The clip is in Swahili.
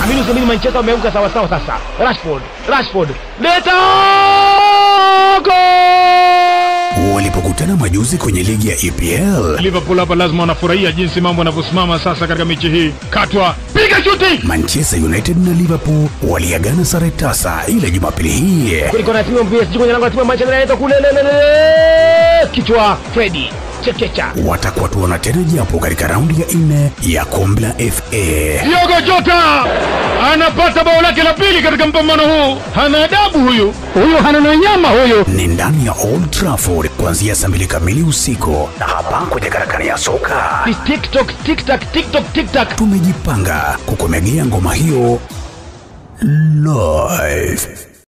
Amini usiamini, Manchester wameamka sawa sawa. Sasa Rashford, Rashford leta gol! Walipokutana majuzi kwenye ligi ya EPL, Liverpool hapa lazima wanafurahia jinsi mambo yanavyosimama sasa katika mechi hii. Katwa, piga shuti! Manchester United na Liverpool waliagana sare tasa, ila Jumapili hii Kulikuwa na timu ya PSG kwenye lango la timu ya Manchester United kule lelelele, kichwa Freddy chekecha watakuwa tuona tena japo katika raundi ya nne ya kombe la FA. Diogo Jota anapata bao lake la pili katika mpambano huu. Hana adabu huyu, huyu hana na nyama huyu. Ni ndani ya Old Trafford kuanzia saa mbili kamili usiku, na hapa kwenye karakana ya soka Ni TikTok TikTok TikTok TikTok tumejipanga kukomegea ngoma hiyo live.